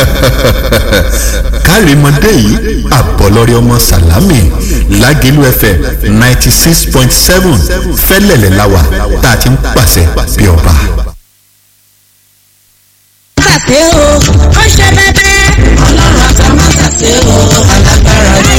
kárìmọ́dé yìí àbọ̀lọ́rẹ́ ọmọ sàlámì lágẹ̀lú fm ninety six point seven fẹ́lẹ̀lẹ̀ láwà tá a ti ń pàṣẹ bí ọba. ṣàṣe o ó ṣe bẹ́bẹ́. ọlọ́run àtàwọn ṣàṣe o alágbára ni.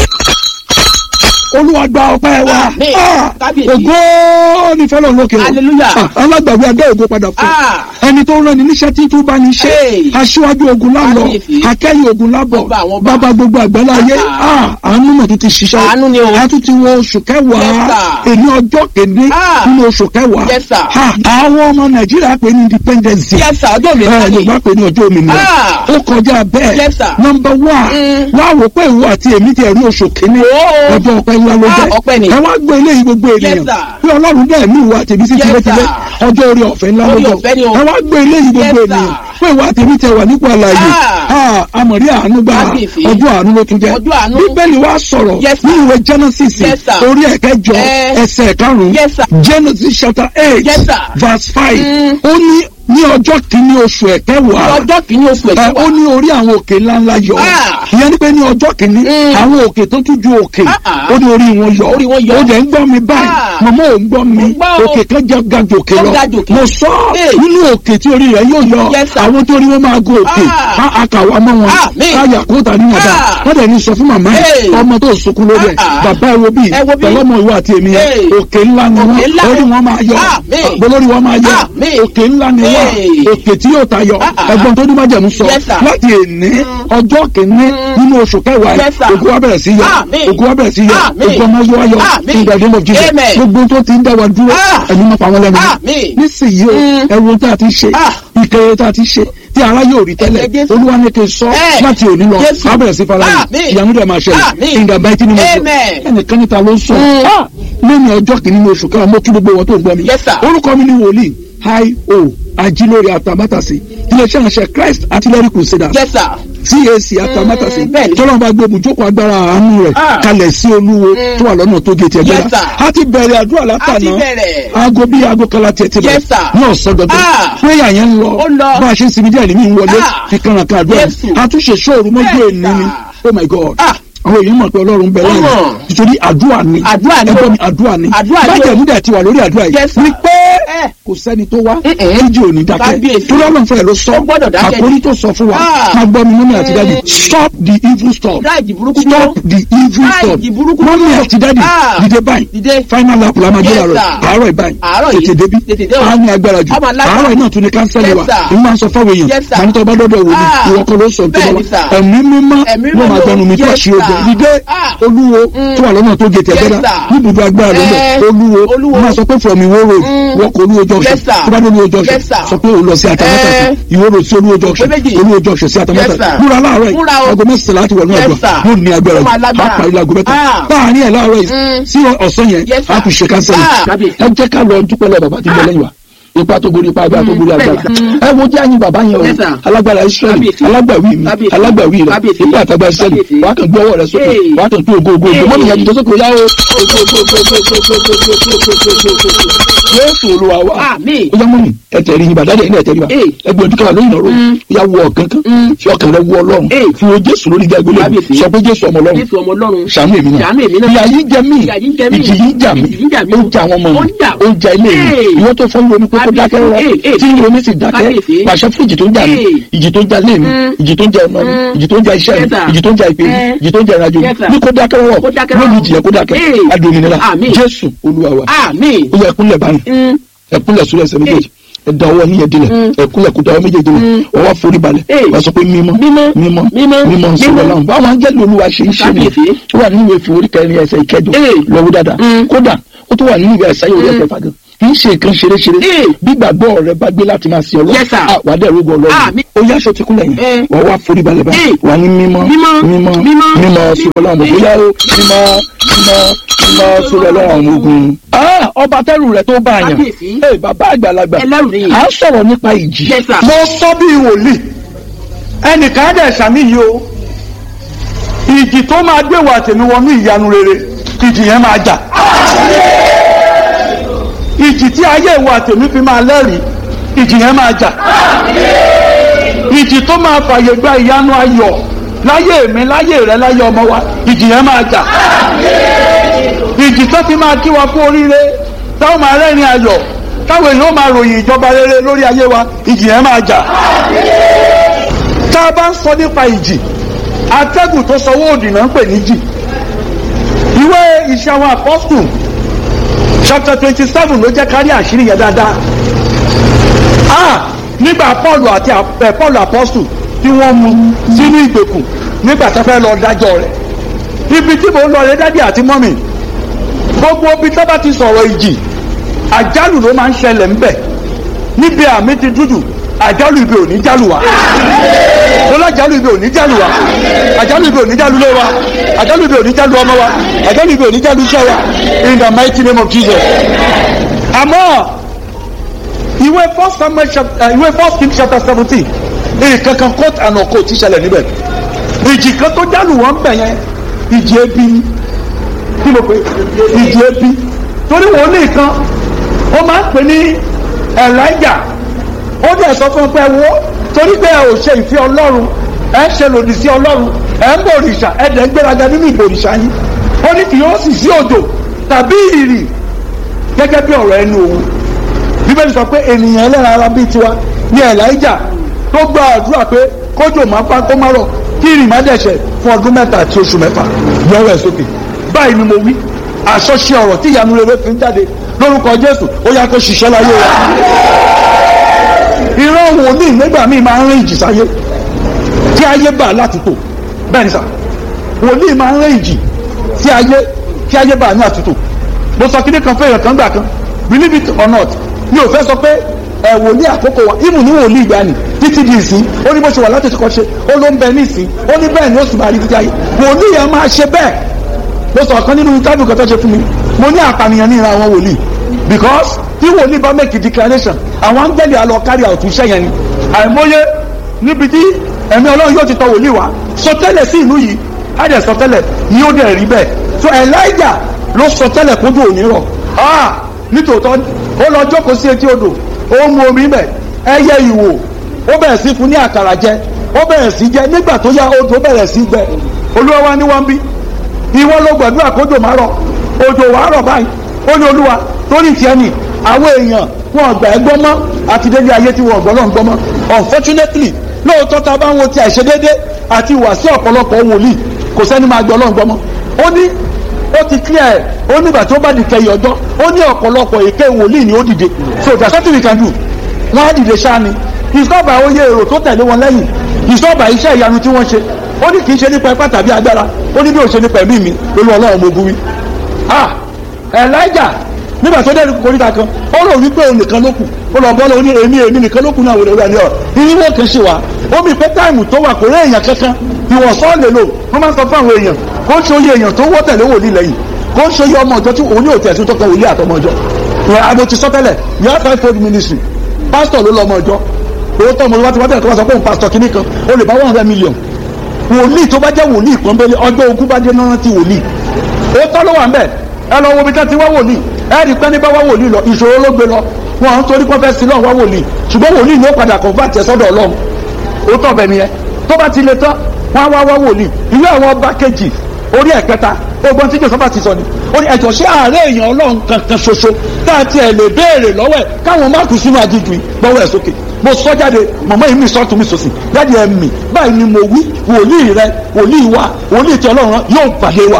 olúwa gba ọpẹ́ wa Àmín. Ah, Kábíyèsí. ògo ní fẹlẹ olókè o Hallelujah. Ah, alágbàwí adé ògo padà fún Ah. ẹni tó rán ni níṣẹ́ tí tó bá ní ṣe Hey. aṣíwájú ogun lálọ Kábíyèsí. akẹ́yìn ogun lábọ̀ Ọba àwọn ọba. bàbá gbogbo àgbẹ̀lá ayé Ah. Ah, àánú mọ̀ tó ti ṣiṣẹ́ Àánú ni o. a tún ti wọ oṣù kẹwàá Yes, sir. èní ọjọ́ kéde Ah. nínú oṣù kẹwàá Yes, sir. Ah, àwọn ọmọ nàìjíríà pè ní independence Day. Yes, sir. Ọjọ́ mi ẹ náà ni. yorùbá pè ní ọjọ́ òmìnira Ah. ó kọjá bẹ́ẹ̀ Yes, sir. nọmba one Mm. wá wò pé ìwọ àti èmi ti ẹ̀rí oṣù kìíní Oh. ọjọ́ ọpẹ́ ńlá ló Ah, jẹ́ ọpẹ́ ni. ẹ wá gbé eléyìí gbogbo Yes, ènìyàn sir. bí ọlọ́run dẹ̀ mí ìwọ àti èmi sí Yes, tìlẹ́tìlẹ́ sir. ọjọ́ orí ọ̀fẹ́ ńlá ló Orí jẹ́ ọ̀fẹ́ ni o. ẹ wá gbé eléyìí gbogbo Yes, sir. ènìyàn pé ìwọ àti èmi tẹ wà nípò àlàyé Ah. amọ̀rí àánú gbà Kábíyèsí. ọjọ́ àánú ló tún jẹ́ Ọjọ́ àánú. bíbélì wa sọ̀rọ̀ Yes, sir. ní ìwé genesis Yes, sir. orí ẹ̀kẹjọ Eh. ẹsẹ̀ karùn-ún Yes, sir. genesis chapter eight Yes, sir. verse five Mm. ó ní ní ọjọ́ kìíní oṣù ẹ̀kẹwàá ọjọ́ kìíní oṣù ẹ ẹ̀kẹ́ ó ní orí àwọn òkè ńláńlá yọ Ah. ìyẹn ni pé ní ọjọ́ kìíní Mm. àwọn òkè tó tún ju òkè Ah, ah. ó ní orí wọn yọ Orí wọn yọ. ó dẹ̀ ń gbọ́ mi báyìí Ah. màmá ò ń gbọ́ mi Mo gbọ́ o. òkè kan jẹ́ ga jòkè Ó lọ ga jòkè. mo sọ Hey. nínú òkè tí orí rẹ̀ yóò yọ Yes, sir. àwọn tó rí wọn máa gun òkè Ah. á àkàwà mọ́ wọn Ah, mi. káyà kó tà níyànjú Ah. wọ́n dẹ̀ ní sọ fún màmá Hey. yìí ọmọ tó sunkún lórí ẹ̀ Ah, ah. bàbá ẹ wo bí Ẹ wo bí. pẹ̀lú ọmọ ìwọ àti èmi yẹn Hey. òkè ńlá ni Òkè ńlá wọn ni. orí wọn máa yọ Ah, mi. olórí wọn máa yọ Ah, mi. òkè ńlá ni wọn Hey. òkè tí yóò tayọ Ah, ah. ẹ̀gbọ́n tó ní májẹ̀mú sọ Yes, sir. láti èní ọjọ́ kìíní nínú oṣù kẹwàá Yes, sir. ògùn wa bẹ̀rẹ̀ sí yọ Àmín. ògùn wa bẹ̀rẹ̀ sí yọ Àmín. ògùn ọmọ yóò yọ Àmín. in the name of Jesus Amen. gbogbo tó ti ń dá wa dúró Ah. ẹ̀mí máa pa wọn lẹ́nu Àmín. nísìnyí o Mm. ẹ̀wọ̀n tá a ti ṣe Ah. ìkẹyẹ tá a ti ṣe tí ara yóò rí tẹ́lẹ̀ Ẹ̀jẹ̀ Jésù. olúwa ní kí n sọ Eh. láti òní lọ Jésù. a bẹ̀rẹ̀ sí fara yìí Àmín. ìyanu dẹ̀ máa ṣẹlẹ̀ Àmín. in the mighty name of Jesus Amen. ẹnìkan níta ló ń sọ Mm. Ah. lẹ́yìn ọjọ́ kìíní ní oṣù kẹwàá mo kí gbogbo wọn tó ń gbọ́ mi Yes, sir. orúkọ mi ni wòlíì hi o ajílórí atamátàsí iléeṣẹ́ ìránṣẹ́ Christ artillery crusaders Yes, sir. cac atamátàsí Mm, bẹ́ẹ̀ni. tọ́lọ́mù bá gbé ibùjókòó agbára àánú rẹ̀ Ah. kalẹ̀ sí olúwo Mm. tó wà lọ́nà tó gé tiẹ̀ Yes, gbéra sir. a ti bẹ̀rẹ̀ àdúrà A ti látàná bẹ̀rẹ̀. aago bíi aago kala tiẹ̀ ti Yes, sir. ní ọ̀sán gbọ̀ngàn Ah. prayer yẹn ń lọ Ó lọ. bá a ṣe ń sinmi díẹ̀ ní mi ń wọlé Ah. fi kànràn kan àdúrà Jésù. àtúnṣe ṣóòru mọ́jú Yes, èní ni sir. oh my god Ah. àwọn èèyàn mọ̀ pé ọlọ́run bẹ lẹ́yìn Ọmọ. nítorí àdúrà ni Àdúrà ni. ẹgbẹ́ mi àdúrà ni Àdúrà ni o. bájẹ̀ múdẹ̀ ti wà lórí àdúrà yìí Yes, sir. ni pé Eh. kò sẹ́ni tó wá Mm-mm. méjì ò ní dákẹ́ Kábíyèsí. torí ọlọ́run fẹ́rẹ̀ ló sọ Ó gbọ́dọ̀ dákẹ́ ni. àkórí tó sọ fún wa Ah. máa gbọ́ mi mọ́mí àti dáàdì Mm. stop the evil stop Dá ìjì burúkú dúró. stop the evil Dá stop ìjì burúkú mọ́mí dúró. àti dáàdì Ah. dìde báyìí Dìde. final lap la máa gbé Yes, àárọ̀ sir. àárọ̀ ìbáyìí Àárọ̀ yìí. tètè débi Tètè dé o. á ní agbára jù Ọmọ alágbára. àárọ̀ náà tún ní kánsẹ́lì Yes, wa sir. n máa sọ fáwọn èèyàn Yes, sir. màá ní tọ́ bá dọ́dọ̀ wò ni Ah. ìwọ kan ló sọ tó Bẹ́ẹ̀ni, bá sir. ẹ̀mí mímọ́ Ẹ̀mí ló máa mímọ́. gbẹnu mi tó Yes, àṣírí ogun sir. dìde Ah. olúwo Mm. tó wà lọ́nà tó gé tẹ̀ Yes, gbẹ́dá sir. níbùdó agbára ló lọ Eh. olúwo Olúwo. máa sọ pé from ìwó road Mm. wọ́n kọ olúwo junction Yes, sir. tó bá dé olúwo junction Yes, sir. sọ pé òun lọ sí atamátàsí Eh. ìwó road sí olúwo junction Pé méjì. olúwo junction sí atamátàsí Yes, sir. múra láàárọ̀ Múra yìí o. aago mẹ́sàn-án láti wọnú Yes, àgbà sir. yóò ní agbára Ó máa jù lágbára. á parí láago mẹ́ta Ah. láàárín ẹ̀ láàárọ̀ yìí Mm. sí ọ̀sán yẹn Yes, sir. á tún ṣe kánsẹ́lì Ah. ẹ jẹ́ ká lọ dúpẹ́ lọ bàbá tí ń bẹ lẹ́yìn wa ipa tó borí ipa ipa tó borí agbára Mm. ẹ wo jẹ́ àyìn bàbá yẹn o Yes, sir. alágbára israẹli Kábíyèsí. alágbàwí mi Kábíyèsí. alágbàwí rẹ Kábíyèsí. ipa àtàgbà israẹli Kábíyèsí. wàá kàn gbé ọwọ́ rẹ sókè Hey. wàá kàn tó ògo ògo ògo Hey. mọ́mí yẹn jùlọ sókè ó yá o Jésù olúwa wa Àmín. ó yá mọ́mí ẹ tẹ̀rí yín bàdá dẹ̀ ní ẹ tẹ̀rí bá Hey. ẹ gbọ́dọ̀ káwá lóyún ọ̀rọ̀ Mm. ó yá wọ ọ̀kan kan Mm. fi ọkàn rẹ wọ ọlọ́run Hey. fi wo Jésù lórí ìjà ìgbélé Kábíyèsí. sọ pé Jésù ọmọ ọlọ́run Jésù ọmọ Ọlọ́run. ṣàánú èmi náà Ṣàánú èmi náà. ìyà yìí jẹ mí Ìyà yìí jẹ mí. ìjì yìí jà mí Ìjì yìí jà mí. ó jà àwọn ọmọ Ó mi jà. ó jà ilé mi Hey. ìwọ tó fọ́n lómi pé kó dákẹ́ rọ Hey, hey. tí ìròmí sì dákẹ́ Kábíyèsí. pàṣẹ fún ìjì tó ń jà mí Hey. ìjì tó ń jà lé mi Mm. ìjì tó ń jà ọmọ mi Mm. ìjì tó ń jà iṣẹ́ Yes, mi sir. ìjì tó ń jà ìpè mi Eh. ìjì tó ń jà ìrìnàjò mi Yes, sir. ní kó dákẹ́ rọ Kó dákẹ́ rọ̀. lórí ìjì yẹn kó dákẹ́ Hey. adòmìnira Àmín. Jésù Olúwa wa Àmín. ó yẹ ẹkúnlẹ̀ báyìí Mm. ẹkúnlẹ̀ sórí ẹsẹ̀ méjèèjì ẹ̀dá ọwọ́ yín yẹn dilẹ̀ Mm. ẹkúnlẹ̀ kó dáwọ́ méjèèjì lẹ̀ Mm. ọwọ́ forí balẹ̀ Hey. wàá sọ pé mímọ́ Mímọ́. mímọ́ Mímọ́. mímọ́ sọ̀rọ̀ Mímọ́. náà báwọn áńgẹ́lì Olúwa ṣe ń ṣe ni Kábíyèsí. ó wà nínú ìwé ìfowórí kẹrin ẹsẹ̀ ìkẹjọ Hey. lọ́wọ́ dáadáa Mm. kódà ó tún wà nínú ìwé ẹ̀sáyé orí Mm. ẹsẹ̀ fàgàn kì í ṣe nǹkan ṣeréṣeré Hey. bí gbàgbọ́ rẹ bá gbé láti máa sin Yes, sir. Ọlọ́run wà á dẹ̀ rógbó Ọlọ́run Àmín. ó yá aṣọ ti kúnlẹ̀ Eh. yẹn wà á wá forí balẹ̀ báyìí Hey. wà á ní mímọ́ Mímọ́. mímọ́ Mímọ́. mímọ́ sọ̀rọ̀ Ọlọ́run Hey. bóyá ó mímọ́ mímọ́ mímọ́ sọ̀rọ̀ Ọlọ́run àwọn ogun. Ah, ọba tẹ́rù rẹ̀ tó bá a yàn Kábíyèsí. Hey, bàbá àgbàlagbà Ẹlẹ́rù nìyí. à ń sọ̀rọ̀ nípa ìjì Yes, sir. mo sọ bí wòlíì ẹnìkan á dẹ̀ sàmì yìí o ìjì tó máa gbé wa tèmi wọnú ìyanu rere ìjì yẹn máa jà ìjì tí ayé ìwà tèmi fi máa lẹ́rìí ìjì yẹn máa jà ìjì tó máa fàyè gba ìyanu ayọ̀ láyé mi láyé rẹ láyé ọmọ wa ìjì yẹn máa jà ìjì tó fi máa kí wa fún oríire táwọn máa rẹ́rìn ayọ̀ táwọn èèyàn máa ròyìn ìjọba rere lórí ayé wa ìjì yẹn máa jà tá a bá ń sọ nípa ìjì atẹ́gùn tó sọ owó òdì náà ń pè ní jì ìwé iṣẹ́ àwọn apọ́sùn chapter twenty seven ló jẹ́ kárí àṣírí yẹn dáadáa ah nígbà paul àti ẹ paul apọ́sùn tí wọ́n mú sínú ìgbèkùn nígbà tó fẹ́ lọ dájọ́ rẹ̀ ibi tí mò ń lọ rẹ dádì àti mọ́mì gbogbo ibi tó bá ti sọ̀rọ̀ ìjì àjálù ló máa ń ṣẹlẹ̀ ńbẹ̀ níbi àmì ti dúdú àjálù ibi ò ní jálù wa lọ́lá àjálù ibi ò ní jálù wa àjálù ibi ò ní jálù lé wa àjálù ibi ò ní jálù ọmọ wa àjálù ibi ò ní jálù iṣẹ́ wa in the mighty name of Jesus. àmọ́ ìwé first samuel chapter ìwé first king chapter seventeen èyí kankan court and ọkọ ti ṣẹlẹ̀ níbẹ̀ ìjì kan tó jálù wọn bẹ̀ yẹn ìjì ebi ni kí ló pé ìjì ebi torí wòlíì kan ó máa ń pè ní elijah ó dẹ̀ sọ fún un pé wo torí pé ẹ ò ṣe ìfẹ́ ọlọ́run ẹ ń ṣe lòdì sí ọlọ́run ẹ ń bọ òrìṣà ẹ dẹ̀ ń gbéraga nínú ìbò òrìṣà yín ó ní kì yóò sì sí òjò tàbí ìrì gẹ́gẹ́ bí ọ̀rọ̀ ẹnu òun bíbélì sọ pé ènìyàn ẹlẹ́ran ara bíi tiwa ní elijah tó gba àdúrà pé kójò máa pa kó má rọ̀ kí ìrì má dẹ̀ṣẹ̀ fún ọdún mẹ́ta àti oṣù mẹ́fà yọwọ́ ẹ̀ sókè báyìí ni mo wí àṣọṣe ọ̀rọ̀ tí ìyanu rere fi ń jáde lórúkọ jésù ó yá kó ṣiṣẹ́ láyé wa ìran wòlíì nígbà míì máa ń rìn ìjì sáyé tí ayé gbà láti tò bẹ́ẹ̀ ni sà wòlíì máa ń rìn ìjì tí ayé tí ayé gbà ní àtúntò mo sọ kíní kan fún èèyàn kan gbà kan believe it or not mi ò fẹ́ sọ pé ẹ wòlíì àkókò wa ìmù ní wòlíì ìgbà ni títí di ìsín ó ní bó ṣe wà láti ṣe kọ́ ṣe ó ló ń bẹ ní ìsín ó ní bẹ́ẹ̀ ni ó sì máa rí títí ayé wòlíì yẹn máa ṣe bẹ́ẹ̀ mo sọ kan nínú tábìlì kan tó ṣe fún mi mo ní àpànìyàn ní ìran àwọn wòlíì because tí wòlíì bá make a declaration àwọn áńgẹ́lì alọ kárí àtúnṣe yẹn ni àìmọye níbi tí ẹ̀mí ọlọ́run yóò ti tọ wòlíì wá sọtẹ́lẹ̀ sí ìlú yìí á dẹ̀ sọtẹ́lẹ̀ ni ó dẹ̀ rí bẹ́ẹ̀ so elijah ló sọtẹ́lẹ̀ kójú òní rọ̀ ah nítòótọ́ ó lọ jókòó sí etí odò ó mu omi bẹ̀ ẹyẹ ìwò ó bẹ̀rẹ̀ sí fún ní àkàrà jẹ ó bẹ̀rẹ̀ sí jẹ nígbà tó yá odò bẹ̀rẹ̀ sí gbẹ olúwa wa ní wọ́n bí ìwọ ló gbàdúrà kójò má rọ̀ òjò wàá rọ̀ báyìí ó ní olúwa torí tiẹ̀ ni àwọn èèyàn wọn gbà ẹ́ gbọ́ mọ́ àti délé ayé tí wọn gbọ́ náà gbọ́ mọ́ unfortunately lóòótọ́ ta bá ń wo ti àìṣedédé àti ìwà sí ọ̀pọ̀lọpọ̀ wòlíì kò sẹ́ni máa gbọ́ náà gbọ́ mọ́ ó ní ó ti clear ẹ̀ ó nígbà tó bá di kẹyìn ọjọ́ ó ní ọ̀pọ̀lọpọ̀ èké wòlíì ni ó dìde so there's something we can do wọ́n á dìde ṣáá ni ìsọ́ọ̀bà oyè èrò tó tẹ̀lé wọn lẹ́yìn ìsọ́ọ̀bà iṣẹ́ ìyanu tí wọ́n ṣe ó ní kì í ṣe nípa ipá tàbí agbára ó ní bí ó ṣe nípa ẹ̀mí mi olú ọlọ́run mo buwí ah elijah nígbà tó dẹ́rù koríta kan ó rò wípé òun nìkan ló kù ó lọ bọ́ọ̀lù ní èmi èmi nìkan ló kù náà wòlé wíwá ní ọ ìrìnwó kan ṣe wá ó mi pé táìmù tó wà kò rí èèyàn kankan ìwọ̀n sọ́ọ̀ lè lò wọ́n máa ń sọ fún àwọn èèyàn kó ń ṣe oyè èèyàn tó wọ́ tẹ̀lé wòlíì lẹ́yìn kó ń ṣe oyè ọmọ ọjọ́ tí òun ní òtẹ̀ sí tó kàn wòlíì àtọmọ ọjọ́ ìwọ̀n àbò ti sọ tẹ́lẹ̀ you have five fold ministry pastor ló lọ ọmọ ọjọ́ owó tó ọmọ ọjọ́ tí wọ́n tẹ̀lé tó wá sọ pé òun pastor kìíní kan ó lè bá one hundred million wòlíì tó bá jẹ́ wòlíì pọ́nbélé ọjọ́ ogún bá dé náà ti wòlíì ó tọ́ ló wà ń bẹ̀ ẹ lọ wo ibi tí wọ́n ti wá wòlíì ẹ rí pé ní bá wá wòlíì lọ ìṣòro ló gbé lọ wọn à ń torí pọ́n fẹ́ sí lọ́ọ̀ wá wòlíì ṣùgbọ́n wòlíì ló padà convert ẹ sọ́dọ̀ ọlọ́run ó tọ̀ bẹ̀ nìyẹn tó bá ti le tán wọ́n á wá wá wòlíì ìwé àwọn ọba kejì orí ẹ̀kẹta ogbon tí joseph ti sọ ni ó ní ẹ̀jọ̀ ṣé ààrẹ èèyàn ọlọ́run kankan ṣoṣo tá a tiẹ̀ lè béèrè lọ́wọ́ ẹ̀ káwọn má kú sínú ajíjú yìí gbọ́wọ́ ẹ̀ sókè mo sọ jáde màmá yìí mi sọ tún mi sòsì jáde ẹ̀ mì báyìí ni mo wí wòlíì rẹ wòlíì wa wòlíì tí ọlọ́run yóò pàdé wa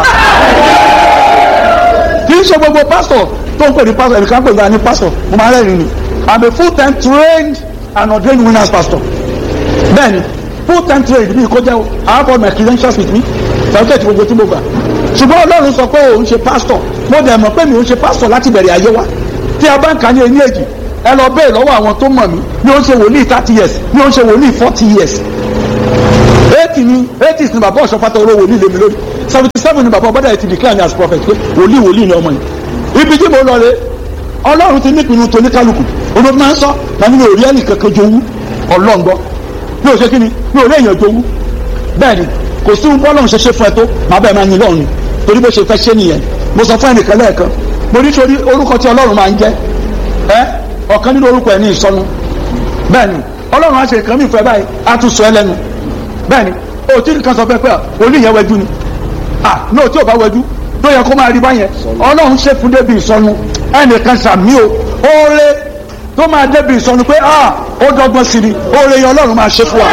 kì í ṣe gbogbo pásítọ̀ tó ń pè ní pásítọ̀ ẹnìkan pè ní pásítọ̀ mo máa rẹ́rìn ni i'm a full time trained and ordained winners pastor bẹ́ẹ̀ni full time trained mi kó jẹ́ o i have all my credentials with me certificate gbogbo tí mo gbà ṣùgbọ́n ọlọ́run sọ pé òun ṣe pásítọ̀ mo dẹ̀ mọ̀ pé mi ò ṣe pásítọ̀ láti bẹ̀rẹ̀ ayé wa tí a bá ń kà ní ẹni èjì ẹ lọ bẹ́ẹ̀ lọ́wọ́ àwọn tó mọ̀ mí ni ó ń ṣe wòlíì thirty years ni ó ń ṣe wòlíì forty years eighty ni eighty ni bàbá ọ̀ṣọ́fàtà olówó wòlíì lèmi lórí seventy seven ni bàbá ọbọ̀dà ti declare me as prophet pé wòlíì wòlíì ni ọmọ yìí ibi tí mo lọ rè ọlọ́run ti nípinnu tó ní kálukú olóòtú máa ń sọ tàbí mi ò rí ẹnì kankan jowú ọlọ́ngbọ́ mi ò ṣe kí ni mi ò rí èèyàn jowú bẹ́ẹ̀ ni kò sí ohun bọ́lọ́run ṣe ṣe fún ẹ tó màá bẹ́ẹ̀ máa yin lọ́run torí bó ṣe fẹ́ ṣe nìyẹn mo sọ fún ẹnìkan lẹ́ẹ̀kan mo ní torí orúkọ tí ọlọ́run máa ń jẹ́ ẹ ọ̀kan nínú orúkọ ẹ̀ ní ìsọnù bẹ́ẹ̀ ni ọlọ́run á ṣe nǹkan mìíràn fẹ́ báyìí á tún sọ ẹ lẹ́nu bẹ́ẹ̀ ni o tí nǹkan sọ fẹ́ pé olú yẹn wẹjú ni ah náà tí ò bá wẹjú tó yẹ kó máa rí báyẹn ọlọ́run ṣe fún débi ìsọnu ẹnìkan sàmí o oore tó máa débi ìsọnu pé ah ó dọ́gbọ́n sí ni oore yẹn ọlọ́run máa ṣe fún wa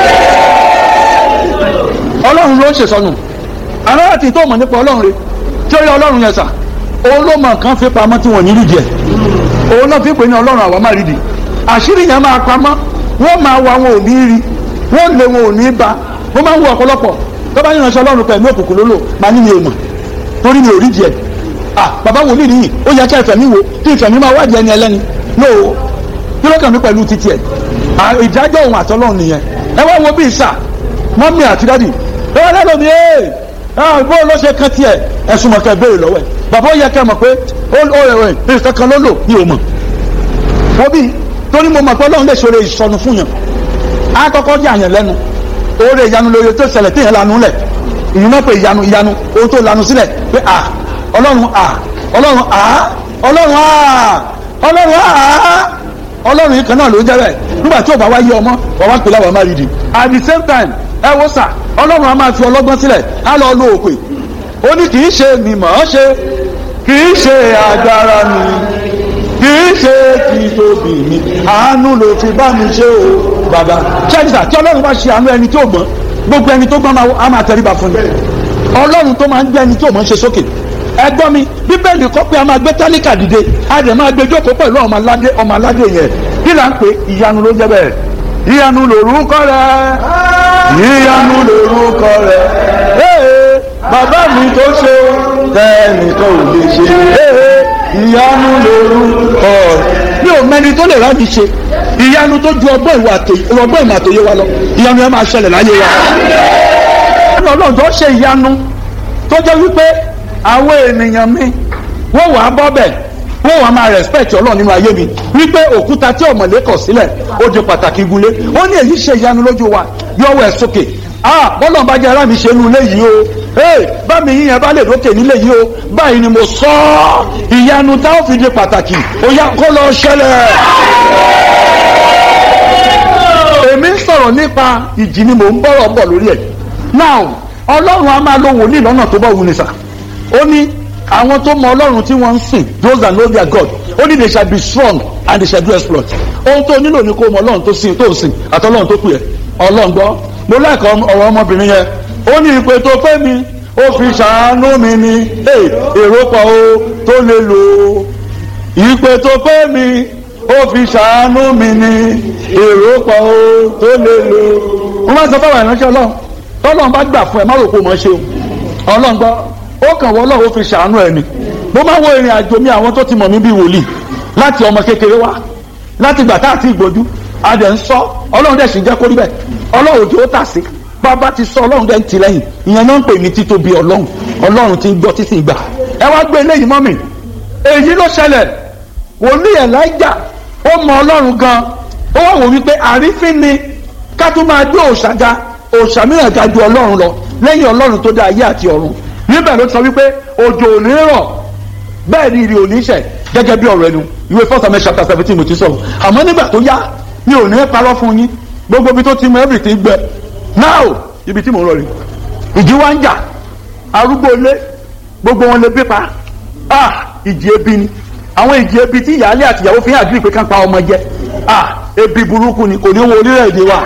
ọlọ́run ló ń ṣèsọnù aláàtì tó mọ̀ nípa ọlọ́run rẹ tí ó yẹ ọlọ́run yẹn sà òun ló mọ̀ nǹkan fi pamọ́ tí wọ́n ní rídìí ẹ̀ òun náà fi pè ní ọlọ́run àwa máa rídìí àṣírí yẹn máa pamọ́ wọ́n máa wá wọn ò ní rí wọ́n lé wọn ò ní bá wọ́n máa ń wo ọ̀pọ̀lọpọ̀ tó bá yànṣẹ́ ọlọ́run pẹ̀lú òkùnkùn lólò máa ní mi ò mọ̀ torí mi ò rídìí ẹ̀ ah bàbá wòlíì nìyí ó yẹ kí ẹ̀fẹ̀ mi wo kí ìfẹ̀ mi máa wádìí ẹni ẹlẹ́ni no kí ló kàn mí pẹ̀lú títí ẹ̀ ìdájọ́ òun àtọ́lọ́run nìyẹn ẹ wá wo bí ìsà mọ́mí àti dádì ẹ wá lẹ́nu mi ẹ́ bó ló ṣe kan tiẹ̀ ẹ̀sùn mọ̀kẹ́ béèrè lọ́wọ́ ẹ̀ bàbá ó yẹ kẹ́ mọ̀ pé ó rẹ̀ rẹ̀ nǹkan kan ló lò ní òmò wọ́n bí torí mo mọ̀ pé ọlọ́run lè ṣòro ìsọnù fún yàn á kọ́kọ́ jẹ́ àyàn lẹ́nu oore ìyanu lóye tó ṣẹlẹ̀ téèyàn lanu lẹ̀ ìyẹn náà pé ìyanu ìyanu ohun tó lanu sílẹ̀ pé à ọlọ́run à ọlọ́run à ọlọ́run à ọlọ́run à ọlọ́run yìí kan náà ló jẹ́ bẹ́ẹ̀ nígbà tí ò bá wá yé ọmọ wà wá pè láwọn máa rí di at the same time ẹ wo sà ọlọ́run a máa fi ọlọ́gbọ́n sílẹ̀ á lọ lo òpè ó ní kì í ṣe mi mọ̀ ọ́ ṣe kì í ṣe agbára mi kì í ṣe kì í tóbi mi àánú ló fi bá mi ṣe o bàbá ṣẹ́yìnsà tí ọlọ́run bá ṣe àánú ẹni tó gbọ́n gbogbo ẹni tó gbọ́n á máa tẹríba fún mi ọlọ́run tó máa ń gbé ẹni tó mọ̀ ń ṣe sókè ẹgbọ́n mi bíbélì kọ́ pé a máa gbé tálíkà dìde a dẹ̀ máa gbé jókòó pẹ̀lú ọmọ aládé ọmọ aládé yẹn kí là ń pè ìyanu ló jẹ́ bẹ́ẹ̀ ìyanu lórúkọ rẹ ìyanu lórúkọ rẹ ee bàbá mi tó ṣe tẹnìkan ò lè ṣe ee ìyanu lórúkọ rẹ mi ò mẹni tó lè rádi ṣe ìyanu tó ju ọgbọ́n ìwà ọgbọ́n ìmọ̀ àtòyé wa lọ ìyanu yẹn máa ṣẹlẹ̀ láyé wa ọlọ́run tó ṣe ìyanu tó jẹ́ wípé àwọn ènìyàn mi wọ́n wàá bọ́ bẹ̀ wọ́n wàá máa respect ọlọ́run nínú ayé mi wípé òkúta tí ọ̀mọ̀lé kọ̀ sílẹ̀ ó di pàtàkì gúnlé ó ní èyí ṣe ìyanu lójú wa yọwọ́ ẹ̀ sókè ah bọ́lá bá jẹ́ ara mi ṣe inú ilé yìí o ee bá mi yíyan bá lè lókè nílé yìí o báyìí ni mo sọ ọ́ ìyanu tá ó fi di pàtàkì ó yá kó lọ ṣẹlẹ̀. èmi ń sọ̀rọ̀ nípa ìjì ni mò ń bọ̀rọ̀ bọ̀ lórí ẹ̀ now ọlọ́run a máa lo wòlíì lọ́nà tó bá wù ní sà ó ní àwọn tó mọ ọlọ́run tí wọ́n ń sìn those that know their God ó ní they shall be strong and they shall do exploit ohun tó nílò ní kó mọ ọlọ́run tó sìn tó sìn àtọ́lọ́run tó pè ẹ́ ọlọ́run gbọ́ mo láìka ọ̀rọ̀ ọmọbìnrin yẹn ó ní ìpè tó fẹ́ mi ó fi ṣàánú mi ni èrò pọ̀ o tó lè lò ó ìpè tó fẹ́ mi ó fi ṣàánú mi ni èrò pọ̀ o tó lè lò ó. wọ́n máa sọ fáwọn ìránṣẹ́ ọlọ́run tọ́lọ́run bá gbà fún ẹ má rò pé o mọ̀ ṣe o ọlọ́run gbọ́ ó kàn wọ́n ọlọ́run ó fi ṣàánú ẹ ni mo máa wo ìrìn àjò mi àwọn tó ti mọ̀ mí bí wòlíì láti ọmọ kékeré wá láti gbà tá àti ìgbójú adẹ̀ ń sọ ọlọ́run dẹ̀ sì jẹ́ kó rí bẹ́ẹ̀ ọlọ́run òjò ó tà sí bàbá ti sọ ọlọ́run dẹ̀ ń ti lẹ́yìn ìyẹn náà ń pè ní títóbi ọlọ́run ọlọ́run ti ń gbọ́ títí ìgbà ẹ wá gbé eléyìí mọ́ mi èyí ló ṣẹlẹ̀ wòlíì ẹ̀láìjà ó mọ ọlọ́run gan ó wà wò wípé àrífín ni ká tún máa gbé òòṣà ga òòṣà mìíràn ga ju ọlọ́run lọ lẹ́yìn ọlọ́run tó dá ayé àti ọ̀run níbẹ̀ ló sọ wípé òjò ò ní rọ̀ bẹ́ẹ̀ ni ìrì ò ní ṣẹ̀ gẹ́gẹ́ bí ọ̀rọ̀ ẹnu ìwé first Samuel chapter seventeen mo ti sọ̀rọ̀ àmọ́ nígbà tó yá mi ò ní parọ́ fún yín gbogbo ibi tó ti mọ everything gbẹ now ibi tí mo ń lọ rí ìjì wa ń jà arúgbó ilé gbogbo wọn lè bí pa ah ìjì ebi ni àwọn ìjì ebi tí ìyáálé àti ìyàwó fi hàn àdúrà pé ká pa ọmọ jẹ ah ebi burúkú ni kò ní wo orílẹ̀-èdè wa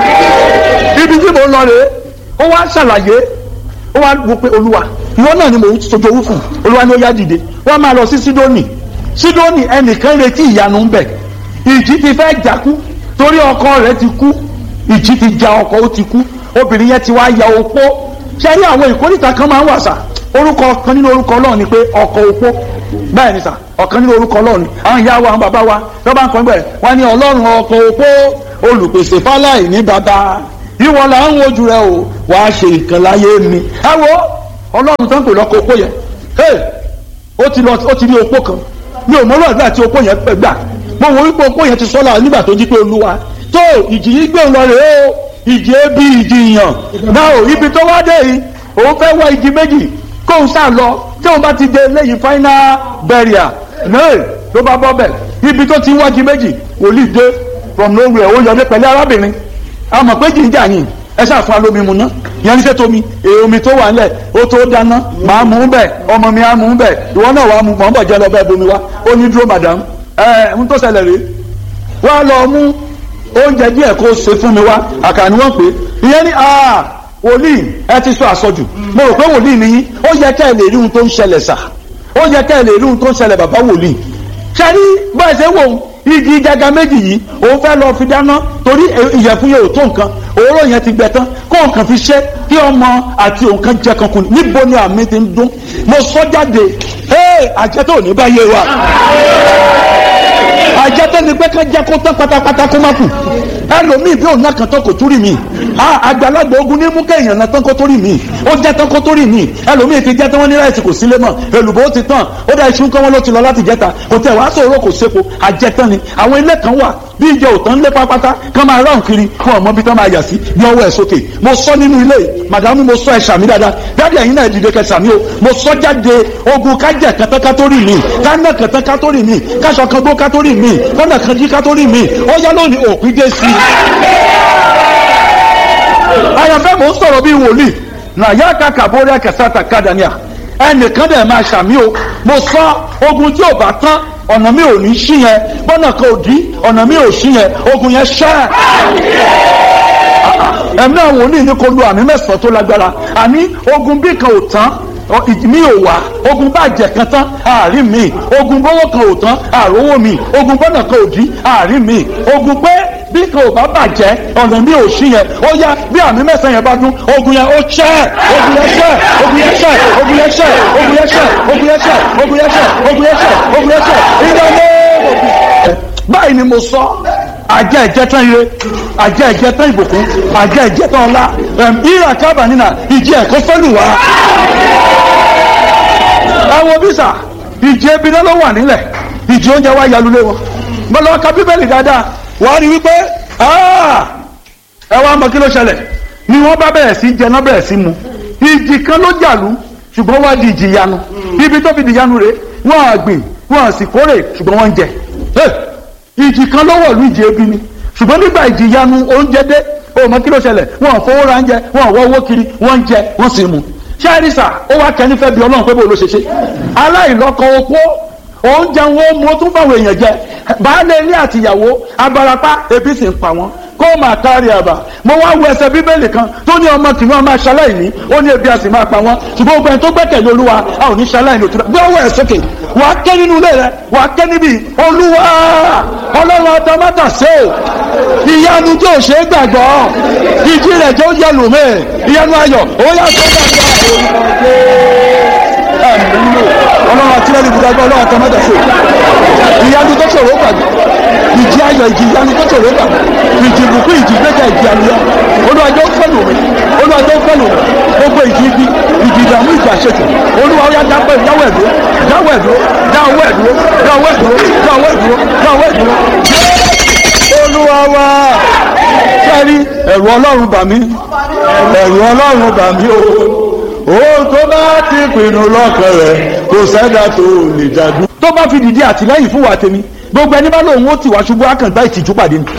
ibi tí mo ń lọ rèé ó wá ṣàlàyé ó wá wo pé olúwa ìwọ náà ni mò ń sojú owó fún olúwa ni ó yá dìde wọ́n máa lọ sí sídónì sídónì ẹnìkan retí ìyanu ń bẹ ìjì ti fẹ́ jákú torí ọkọ rẹ̀ ti kú ìjì ti ja ọkọ ó ti kú obìnrin yẹn ti wá ya opó ṣe rí àwọn ìkórìtà kan máa ń wà sà orúkọ kan nínú orúkọ Ọlọ́run ni pé ọkọ opó bẹ́ẹ̀ ni sà ọ̀kan nínú orúkọ Ọlọ́run ni àwọn ìyá wa àwọn bàbá wa tó bá ń kọ́ bẹ́ẹ̀ wọ́n ní Ọlọ́run ọkọ opó olùpèsè fáláì ní bàbá ìwọ là ń wojú rẹ o wàá ṣe nǹkan láyé mi ẹ wo Ọlọ́run tó ń pè lọ́kọ opó yẹn ó ti lọ ó ti rí opó kan mi ò mọ́rọ̀ àgbà tí opó yẹn pẹ̀ gbà mo wo wípé opó yẹn ti sọ́la nígbà tó jí pé olúwa tó ìjì yìí gbé òun lọ rèé o ìjì ebi ìjì ìyàn náà ò ibi tó wá dé yìí òun fẹ́ wá igi méjì kóun sá lọ tí òun bá ti dé lẹ́yìn final burial náà ló bá bọ́ bẹ̀ ibi tó ti ń wá igi méjì wòlíì dé from nowhere ó yọdé pẹ̀lú arábìnrin a mọ̀ pé jìnjà yìí ẹ ṣáà fún alómi mu ná ìyẹn ní sẹ́tọ̀ mi èyí omi tó wà ńlẹ̀ ó tó dáná màá mú un bẹ̀ ọmọ mi á mú un bẹ̀ ìwọ náà wàá mú mọ̀ ń bọ̀ jẹ́ lọ bẹ́ẹ̀ bomi wá ó ní dúró madam ẹ ń tó ṣẹlẹ̀ rèé wá lọ mú oúnjẹ díẹ̀ kó ṣe fún mi wá àkànní wọ́n pè é ìyẹn ní aa wòlíì ẹ ti sọ àsọjù mo rò pé wòlíì nìyí ó yẹ ká ẹ lè rí ohun tó ń ṣẹlẹ̀ sà ó yẹ ká ẹ lè rí ohun tó ń ṣẹlẹ̀ bàbá wòlíì ṣẹ́rí báyìí ṣe wò ó igi jaga méjì yìí òun fẹ́ lọ fi dáná torí ìyẹ̀fun yẹn ò tó nǹkan òróró yẹn ti gbẹ tán kó nǹkan fi ṣe kí ọmọ àti òǹkan jẹ kankan níbo ni àmì ti ń dún mo sọ jáde ee àjẹtò ní báyé wa àjẹtò ní pé ká jẹ kó tán pátápátá kó má kù ẹlòmíì bí òun náà kàn tán kò túrì mí àgbàlagbà ogun ní mú kéèyàn náà tán kó tó rì mí ó jẹ tán kó tó rì mí ẹlòmíì ti jẹ tán wọn ní láìsí kò sílé mọ èlùbọ́ ó ti tán ó dá iṣu kán wọn ló ti lọ láti jẹta kò tẹ wàá sọ̀rọ̀ kò sépo àjẹtán ni àwọn ilé kan wà bí ìjẹ òtán lé pápátá kán máa ráhùn kiri fún ọmọ bí tán máa yà sí ní ọwọ́ ẹ̀ sókè mo sọ nínú ilé yìí màdàmú mo sọ ẹ̀ sàmì dáadáa dáàdì ẹ̀yin náà dìde kẹ sàmì o mo sọ jáde ogun kájẹ kẹtẹ kátórì mi kánà kẹtẹ kátórì mi káṣọ kan gbó kátórì mi kọ́nà kan jí kátórì mi ó yá lónìí òpin dé sí i àyànfẹ́ mò ń sọ̀rọ̀ bíi wòlíì nàyà kàkà bórí àkẹsàtà kàdánìà ẹnìkan dẹ̀ máa ṣàmì o mo sọ ogun tí ò bá tán ọ̀nà mi ò ní sí yẹn bọ́nà kan ò dí ọ̀nà mi ò sí yẹn ogun yẹn ṣẹ́ ẹ̀mí àwọn wòlíì ní kò lu àmì mẹ́sàn-án tó lágbára àní ogun bí kan ò tán mi ò wá ogun bàjẹ́ kan tán àárín mi ogun bọ́wọ́ kan ò tán àrówó mi ogun bọ́nà kan ò dí àárín mi ogun pé bí kan ò bá bàjẹ́ ọ̀nà mi ò sí yẹn ó yá bí àmì mẹ́sàn-án yẹn bá dún ogun yẹn ó ṣẹ́ ogun yẹn ṣẹ́ ogun yẹn ṣẹ́ ogun yẹn ṣẹ́ ogun yẹn ṣẹ́ ogun yẹn ṣẹ́ ogun yẹn ṣẹ́ ogun yẹn ṣẹ́ ogun yẹn ṣẹ́ ìdáná báyìí ni mo sọ àjẹ ìjẹtán ire àjẹ ìjẹtán ìbùkún àjẹ ìjẹtán ọlá ìrà kábà nínà ìjẹ ẹ̀kọ́ fẹ́lù wá. àwọn bísà ìjẹ ebi náà ló wà nílẹ̀ ìjẹ oúnjẹ wa yalulé wọn mo lọ ka bíbélì dáadáa wàá rí wípé ẹ wá mọ kí ló ṣẹlẹ̀ ni wọ́n bá bẹ̀rẹ̀ sí jẹ náà bẹ̀rẹ̀ sí mu ìjì kan ló jàlú ṣùgbọ́n wá di ìjì yanu ibi tó fi di yanu rè wọ́n àgbìn wọ́n sì kórè ṣùgbọ́n wọ́n ń jẹ ìjì kan ló wọ̀lú ìjì ebi ni ṣùgbọ́n nígbà ìjì yanu oúnjẹ dé o mọ kí ló ṣẹlẹ̀ wọn ò fowó ra oúnjẹ wọn ò wọ owó kiri wọ́n ń jẹ wọ́n sì mu ṣáàrìsà ó wá kẹ́ni fẹ́ bí ọlọ́run pé bó ló ṣe ṣe aláìlọ́kọ opó oúnjẹ wọn ó mú ó tún fáwọn èèyàn jẹ baálé ilé àtìyàwó abarapá ebi sì ń pa wọn kó máa kárí àbà mo wá wo ẹsẹ̀ bíbélì kan tó ní ọmọ kìnìún máa ṣaláìní ó ní ebi a sì máa pa wọn ṣùgbọ́n gbogbo ẹni tó gbẹ́kẹ̀lé olúwa a ò ní ṣaláìní òtún gbé ọwọ́ ẹ̀ sókè wà á ké nínú ilé rẹ wà á ké níbi olúwa ọlọ́run ọtọmọ́tà ṣe o ìyanu tí ò ṣe é gbàgbọ́ ìdí rẹ̀ jẹ́ ó yẹ lùmí ìyanu ayọ̀ ó yà tó ọlọ́run àti ẹni gbùdàgbọ́ ọlọ́run ọtọmọ́tà ṣe ìyanu tó ṣòro gbàgbọ́ ìjì ayọ̀ ìjì ìyanu tó ṣòro gbàgbọ́ ìjì ìbùkún ìjì ìgbẹ́jà ìjì àlùyọ olùwàjọ fẹ́lù mi olùwàjọ fẹ́lù mi gbogbo ìjì ibi ìjì ìdààmú ìjì àṣetì olúwa ọyá dápẹ́ dáwọ́ ẹ̀dúró dáwọ́ ẹ̀dúró dáwọ́ ẹ̀dúró dáwọ́ ẹ̀dúró dáwọ́ ẹ̀dúró dáwọ́ ẹ̀dúró. olúwa wa sẹ́rí ẹ̀rù ọlọ́run bà mí ẹ̀rù ọlọ́run bà mí o ohun tó bá ti pinnu lọ́kàn rẹ̀ kò sẹ́dá tó lè jàdú. tó bá fi dìde àtìlẹ́yìn fún wa tèmi gbogbo ẹni bá lóun ó tì wá ṣubú àkàngbá ìtìjú pàdé ni.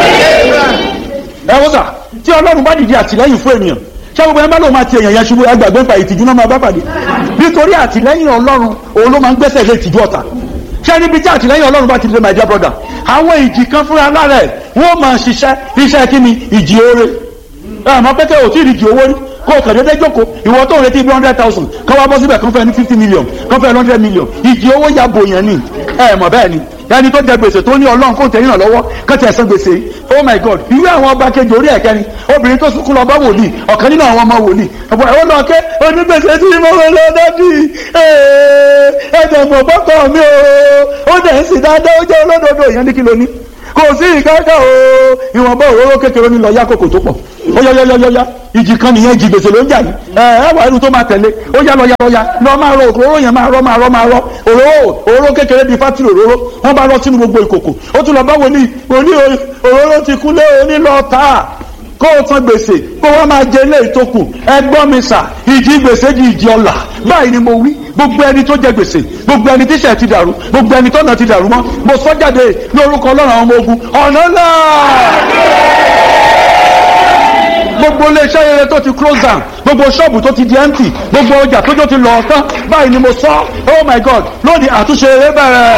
ẹ wọ́n sà tí ọlọ́run bá dìde àtìlẹ́yìn fún ènìyàn ṣé gbogbo ẹni bá lóun máa ti èèyàn yẹn ṣubú ẹgbàgbé pa ìtìjú náà máa bá pàdé nítorí àtìlẹ́yìn ọlọ́run òun ló máa ń gbẹ́sẹ̀ lé ìtìjú ọ̀tá ṣé níbi tí àtìlẹ́yìn ọlọ́run bá ti lè my dear brother àwọn ìjì kan fúnra lára ẹ̀ wọ́n máa ṣiṣẹ́ iṣẹ́ kí ni ìjì oore àmọ́ pẹ́kẹ́ ò tí ì rí ìjì owó rí kó o kàn déédéé jókòó ìwọ tó ń retí bí hundred thousand kọ́ wá bọ́ síbẹ̀ kán fẹ́ ní fifty million kán fẹ́ hundred million ìjì owó ya bò yẹn ni ẹ mọ̀ bẹ́ẹ̀ ni ẹni tó jẹ gbèsè tó ní ọlọ́run kó tẹ̀yìn lọ́wọ́ kó tẹ̀ san gbèsè oh my god ìwé àwọn ọba kejì orí ẹ̀kẹ́ ni obìnrin tó sunkún lọ bá wòlíì ọ̀kan nínú àwọn ọmọ wòlíì ọ̀pọ̀ ẹ̀wọ́n lọ kẹ́ onígbèsè tí mo wọ lọ dájú ẹ̀ẹ́dẹ̀ mọ̀ bọ́kọ̀ mi o ó dẹ̀ ń sì dáadáa ó jẹ́ olódodo ìyẹn ní kí ló ní kò sí ìkáká o ìwọ̀nba òróró kékeré ní lọ yá kòkò tó pọ̀ ó yá yá yá yá ìjì kan nìyẹn ìjì gbèsè ló ń jà yìí ẹ ẹ wà irú tó máa tẹ̀lé ó yá lọ yá lọ yá lọ máa rọ òróró yẹn máa rọ máa rọ máa rọ òróró òróró kékeré bíi fátìrì òróró wọn bá rọ sínú gbogbo ìkòkò ó tún lọ bá wòlíì wòlíì òróró ti kú lé òní lọ tà á kó o san gbèsè kó wọ́n máa jẹ ilé ìtókù ẹgbọ́n mi sà ìjì gbèsè di ìjì ọ̀la báyìí ni mo wí gbogbo ẹni tó jẹ gbèsè gbogbo ẹni tíṣẹ̀ ti dàrú gbogbo ẹni tọ́nà ti dàrú mọ́ mo sọ jáde ní orúkọ ọlọ́run àwọn ọmọ ogun ọ̀nà náà gbogbo iléeṣẹ́ rere tó ti close down gbogbo ṣọ́ọ̀bù tó ti di empty gbogbo ọjà tójó ti lọ tán báyìí ni mo sọ oh my god lónìí àtúnṣe rere bẹ̀rẹ̀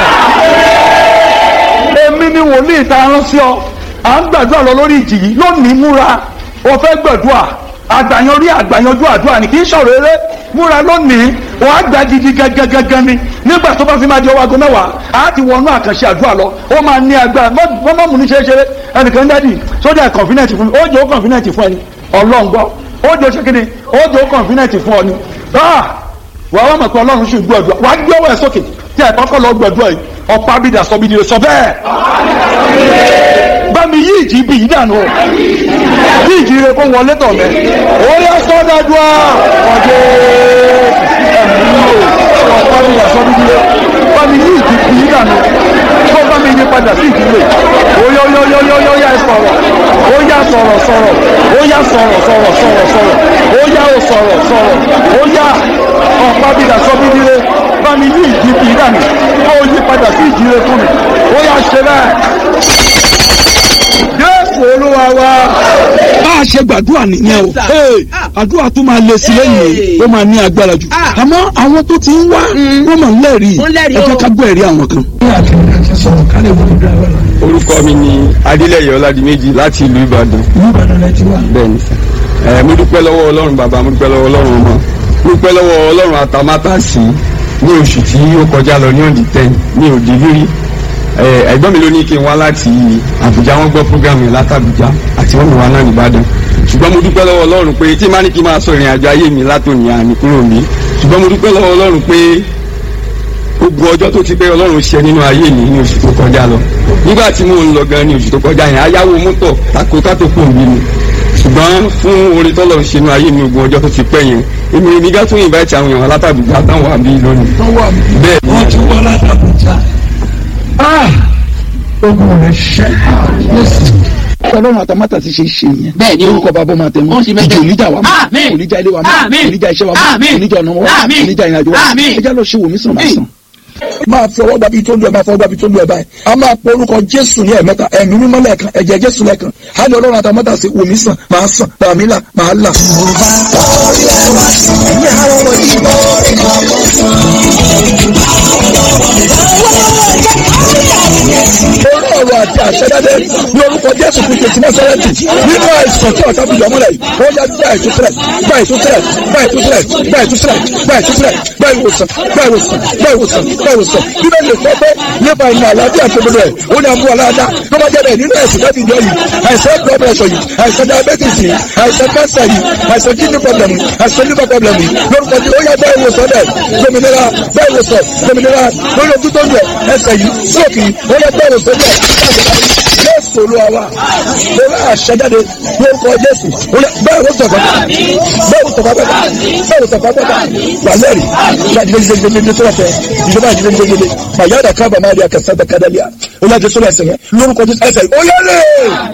èmi ni wòlíì ta rán sí ọ à ń gbàdúrà lọ lórí ìjì yìí lónìí múra o fẹ́ gbàdúrà àgbàyanrí àgbàyanjú àdúrà ni kì í ṣọ̀rọ̀ eré múra lónìí wàá gbà gidi gangan ni nígbà tó bá fi máa di ọwọ́ aago mẹ́wàá á ti wọnú àkànṣe àdúrà lọ ó máa ní agbára wọ́n mọ̀ mú ní ṣeéṣeré ẹnìkan dádì sójà kọ̀ǹfínẹ̀tì fún mi ó jẹ́ ó kọ̀ǹfínẹ̀tì fún ẹni ọlọ́run gbọ́ ó jẹ́ ó ṣe kíni ó jẹ́ ó kọ̀ǹfínẹ̀tì fún ọ ni wàá wọ́n mọ̀ pé ọlọ́run ṣì gbọ́dọ̀ wàá gbé ọwọ́ ẹ̀ sókè tí ẹ̀ kọ́kọ́ lọ gbọ́dọ̀ yìí ọ̀pá bídà sọ bídìrì sọ bẹ́ẹ̀ bámi yí ìjì bí yìí dànù o bí ìjì rẹ kó wọlé tọ̀ mẹ́ ó yẹ sọ́dájúà ọ̀dẹ́ ẹ̀mí o ọ̀pá bídà sọ bídìrì bámi yí ìjì bí yìí dànù kó bámi yí padà sí ìdílé ó yọ yọ yọ yọ yọ yá sọ̀rọ̀ ó yá sọ̀rọ̀ sọ̀rọ̀ ó yá sọ̀rọ̀ sọ̀rọ̀ sọ̀rọ̀ sọ̀rọ̀ ó yá ó sọ̀rọ̀ sọ̀rọ̀ ó yá ọ̀pá bídà sọ bídìrì bámi yí ìjì bí yìí dànù kó yí padà sí ìdílé fún mi ó yá ṣe bẹ́ẹ̀ jésù olúwa wa. bá a ṣe gbàdúrà nìyẹn o Ee, àdúrà tó máa lè sí lẹ́yìn ó máa ní agbára jù àmọ́ àwọn tó ti ń wá wọ́n máa ń lẹ́rìí Wọ́n lẹ́rìí ẹ jẹ́ o. ká gbọ́ ẹ̀rí àwọn kan. orúkọ mi ni adélẹyẹ ọládìméjì láti ìlú ìbàdàn bẹ́ẹ̀ni sà ẹ mo dúpẹ́ lọ́wọ́ ọlọ́run bàbá mo dúpẹ́ lọ́wọ́ ọlọ́run ọmọ mo dúpẹ́ lọ́wọ́ ọlọ́run àtàmátàsí ní oṣù tí ó kọjá lọ ní ọ̀dì tẹ́ ní òdì rírí ẹ ẹ̀gbọ́n mi ló ní kí n wá láti àbújá wọ́n gbọ́ programu yẹn látàbújá àti wọ́n mi wá náà nìbàdàn ṣùgbọ́n mo dúpẹ́ lọ́wọ́ ọlọ́run pé tí má ní kí n máa sọ ìrìn àjò ayé mi látòní àní kúrò mi ṣùgbọ́n mo dúpẹ́ lọ́wọ́ ọlọ́run pé gbogbo ọjọ́ tó ti pé ọlọ́run ṣe nínú ayé mi ní oṣù tó kọjá lọ nígbà tí mò ń lọ gan ní oṣù tó kọjá yẹn ayáwó mọ́tò tako kátó pò mí ni ṣùgbọ́n fún orin tọ́lọ̀ ń ṣe nínú ayé mi gbogbo ọjọ́ tó ti pẹ́ yẹn èmi èmi gá tún invite àwọn èèyàn látàbùjá táwọn àbí lónìí bẹ́ẹ̀ ni wọ́n ti wá látàbújá. ogun rẹ̀ ṣẹ́ ọlọ́run àtàmátà ti ṣe ṣe yẹn Bẹ́ẹ̀ ni o. orúkọ bàbá ọmọ àtẹmọ Ó ń ṣe bẹ́ẹ̀. ìjì oníjà wa mọ́ Àmín. oníjà ilé wa mọ́ Àmín. oníjà iṣẹ́ wa mọ́ Àmín. oníjà ọ̀nà wa Àmín. oníjà ìrìnàjò wa Àmín. ẹjá lọ ṣe wòmí sàn máa sàn. máa fi ọwọ́ gbàbí tó lu ẹ̀ máa fọwọ́ gbàbí tó lu ẹ̀ báyìí a máa pọ orúkọ jésù ní ẹ̀mẹ́ta ẹ̀mí mímọ́ lẹ́ẹ̀kan ẹ̀jẹ̀ jésù lẹ́ẹ̀kan á ní ọlọ́run àtàmọ́tà sí wòmí sàn máa sàn tàmí là máa là. orí ọ̀rọ̀ àti àṣẹdáde ní orúkọ jésù kristu ti násárẹ́tì nínú àìsàn tí ọ̀tá fi yọmọ́lẹ̀ yìí ó yá gba ìtúsílẹ̀ gba ìtúsílẹ̀ gba ìtúsílẹ̀ gba ìtúsílẹ̀ gba ìtúsílẹ̀ gba ìwòsàn gba ìwòsàn gba ìwòsàn gba ìwòsàn bíbẹ̀ lè sọ pé nípa ìmọ̀ àlàáfíà tó gbọdọ̀ ẹ̀ ó ní àmú aláàdá tó bá jẹ́ bẹ́ẹ̀ nínú ẹ̀sìn láti yọ yìí àìsàn blood pressure yìí àìsàn diabetes yìí àìsàn cancer yìí àìsàn kidney problem yìí àìsàn liver problem yìí lórúkọ tí ó yá bá ìwòsàn bẹ́ẹ̀ gbòmìnira bá ìwòsàn gbòmìnira lórí ojú tó ń lọ ẹsẹ̀ yìí sóòkì yìí ó yá bá ìwòsàn bẹ́ẹ̀ jésù olúwa wa lórí àṣẹjáde lórúkọ jésù bẹ́ẹ̀ ló sọ̀kọ́ bẹ́ẹ̀ ló sọ̀kọ́ bẹ́ẹ̀ bẹ́ẹ̀ ló sọ̀kọ́ bẹ́ẹ̀ wàlẹ́rì láti gbẹgbẹgbẹgbẹ tó wọ́n fẹ́ ìjọba àti gbẹgbẹgbẹ bàyá dà kábà máa di àkàtà dàkadàlíà ó yà jésù ẹsẹ̀ yẹn lórúkọ jésù ẹsẹ̀ ó yẹ lé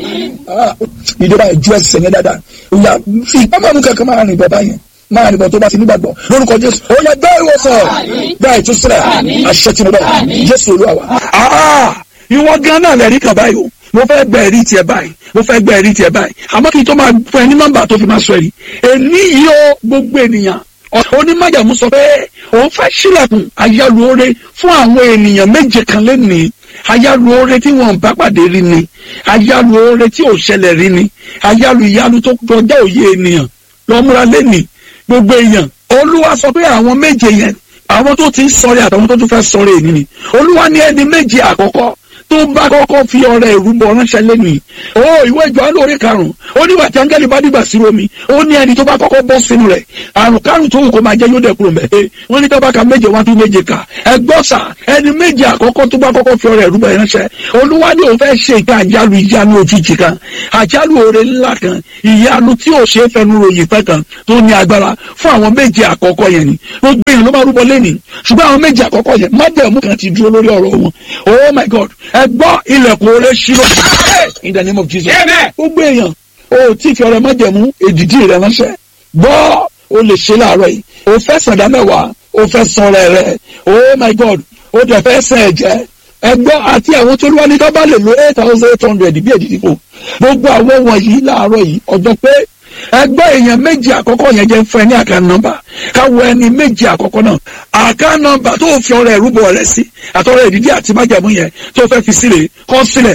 ìjọba ìjú ẹsẹ̀ yẹn dáadáa ó yà fi ìpamọ́ kankan máa rìn bọ̀ báyẹn máa nìbọn tó bá ti nígbàgbọ́ lórúkọ jésù ó yẹ gbẹ́ ìwòsàn gbẹ́ ìtúsílẹ̀ àṣẹ tí mo bẹ̀ jésù olúwa wa. ìwọ gan náà lẹ́rìí kan báyìí o mo fẹ́ gbẹ́ ẹ̀rí tiẹ̀ báyìí mo fẹ́ gbẹ́ ẹ̀rí tiẹ̀ báyìí àmọ́ kí n tó máa fún ẹ ní nọ́mbà tó fi máa sọ ẹ̀rí èní yìí ó gbogbo ènìyàn onímọ̀jàmú sọ pé òun fẹ́ sílẹ̀kùn ayálùore fún àwọn ènìyàn méje kan lẹ́nìí ayálùore tí wọn bá pàdé rí ni ayálùore tí ò ṣẹlẹ̀ rí ni ayálù ìyálù tó kọjá òye ènìyàn lọ́múra lẹ́nìí gbogbo èèyàn olúwa sọ pé àwọn méje yẹn àwọn tó ti ń sọ̀rẹ́ àtàwọn tó tún fẹ́ sọ̀rẹ́ èyí ni olúwa ní ẹni méje àkọ́kọ́ tó bá kọ́kọ́ fi ọrẹ ìrúbọ ránṣẹ́ lẹ́nu o ìwé ìjọ lórí karùn-ún ó ní wàtí áńgẹ́lì bá dìgbà sí omi ó ní ẹni tó bá kọ́kọ́ bọ́ sínú rẹ̀ àrùn karùn-ún tó wù kó máa jẹ́ yóò dẹ̀kúrò mẹ́ ẹ wọ́n ní tọ́ba ka méje wá tún méje kà ẹgbọ́n sà ẹni méje àkọ́kọ́ tó bá kọ́kọ́ fi ọrẹ ìrúbọ ránṣẹ́ olúwa ní òun fẹ́ ṣe ìka àjálù ìyanu òjijì kan àjálù oore ńlá kan ìyanu tí ò ṣe é fẹnu ròyìn pẹ́ kan tó ní agbára fún àwọn méje àkọ́kọ́ yẹn ni gbogbo èèyàn ló máa rúbọ lẹ́nìí ṣùgbọ́n àwọn méje àkọ́kọ́ yẹn májẹ̀mú kan ti dúró lórí ọ̀rọ̀ wọn oh my god ẹ gbọ́ ilẹ̀kùn oore ṣírò in the name of jesus gbogbo èèyàn o tí fi ọrẹ májẹ̀mú èdìdí rẹ ránṣẹ́ gbọ́ o lè ṣe láàárọ̀ yìí o fẹ́ sàdá mẹ́wàá o fẹ́ sọ̀rọ̀ rẹ̀ oh my god o dẹ̀ fẹ́ sẹ̀ ẹ̀jẹ̀ ẹgbọ́n àti àwọn tó lúwa ní ká bá lè lo eight thousand eight hundred bí èdè dìbò gbogbo àwọn wọ̀nyí láàárọ̀ yìí ọjọ́ pé ẹgbẹ́ èèyàn méjì àkọ́kọ́ yẹn jẹ́ fún ẹ ní àká nọ́mbà káwọ ẹni méjì àkọ́kọ́ náà àká nọ́mbà tó fi ọrẹ ìrúbọ rẹ sí àtọrẹ ìdídí àti májàmú yẹn tó fẹ́ fi sílẹ̀ kọ́ sílẹ̀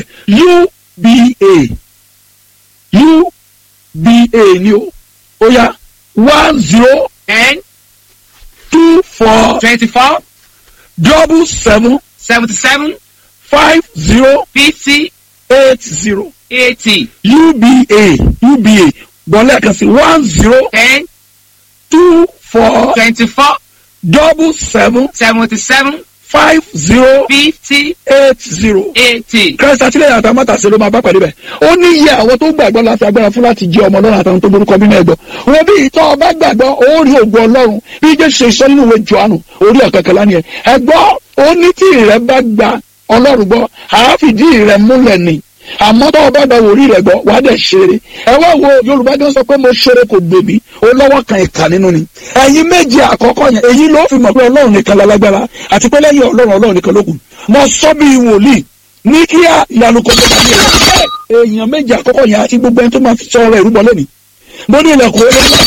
uba uba ni o ó yá one zero ten two four twenty-four double seven seventy-seven five zero fifty eight zero eighty uba uba gbọ́lẹ̀ kan sí one zero ten two four twenty-four double seven seventy-seven five zero fifty eight zero. eighty. Christ àtìlẹ́yìn àtàwọn mátàsí ló máa bá pàdé bẹ̀. ó ní iye àwọn tó gbàgbọ́ láti agbára fún láti jẹ́ ọmọ ọlọ́run àtàwọn tó borúkọ bínú ẹ̀gbọ́. wọ́n bí ìtọ́ ọba gbàgbọ́ ó rí ògùn ọlọ́run bí jésù ṣe sọ nínú ìwé johannu orí ọ̀kẹ́kẹ́lá ni ẹ̀. ẹ̀gbọ́ ó ní tí ìrẹ́ bá gba ọlọ́run gbọ́ àáfìdí ìrẹ́ múlẹ̀ ni àmọ́ tó o bá gba wòrí rẹ̀ gbọ́ wàá dẹ̀ ṣeré ẹ wá wo yorùbá gan sọ pé mo ṣeré kò gbèbí ó lọ́wọ́ kan ìkà nínú ni ẹ̀yin méjì àkọ́kọ́ yẹn èyí ló fi mọ̀ pé ọlọ́run nìkan lálágbára àti pé lẹ́yìn ọlọ́run ọlọ́run nìkan ló kù mo sọ bí wòlíì ní kíá ìyanu kò tó dàbí ẹ̀rọ èèyàn méjì àkọ́kọ́ yẹn àti gbogbo ẹni tó máa fi sọ ọ̀rọ̀ ìrúbọ lónìí mo ní ilẹ̀kùn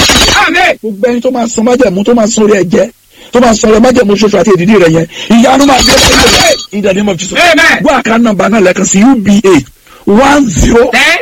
orí gbogbo ẹni tó máa san májẹ̀mú tó máa san orí ẹ̀jẹ̀ tó máa sọ̀rọ̀ májẹ̀mú ṣoṣo àti èdìdí rẹ̀ yẹn ìyanu máa dé lẹ́yìn in the name of Jesus Amen. gbọ́ àká nọ́mbà náà lẹ́ẹ̀kan sí uba one zero ten